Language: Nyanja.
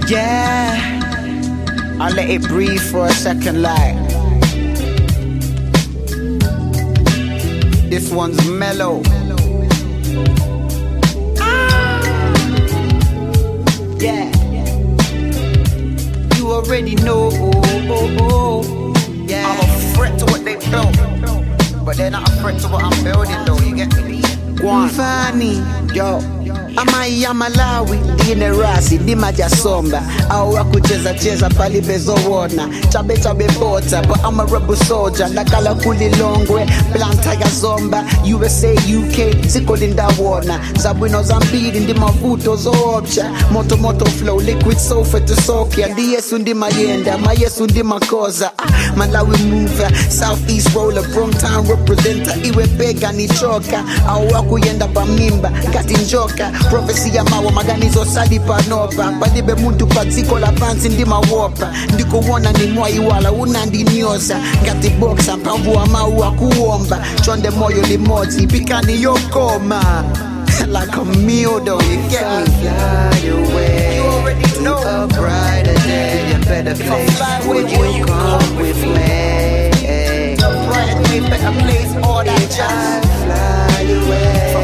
Yeah, I'll let it breathe for a second, like. This one's mellow. Ah. Yeah, you already know. Yeah, I'm a threat to what they built, but they're not a threat to what I'm building, though. You get me? Mfani, yo amai ya Malawi ndine rasi ndimajasomba au wakucheza cheza pali bezowona chabe chabe bota but I'm a rebel soldier nakala kulilongwe planta ya zomba USA UK zikolinda wona zabwino zambiri ndi mavuto zoopsha moto moto flow liquid sofa tusokya ndi yesu ndi mayenda mayesu ndi makoza ah, malawi mover southeast roller bromtown representer iwe bega ni choka au wakuyenda pamimba ngati njoka profesi ya mawa maganizo sali panopa palibe muntu padziko la pansi ndi mawopa ndikuwona ni mwayiwala unandinyoza ngati boksa mphamvu wa mawu akuwomba chonde moyo limodzi pikani yokoma like a meal though you get me fly away You already to know. a brighter day, a better If I place. fly Would with you, you you come come with with me? a bright way better place all that If I jazz fly away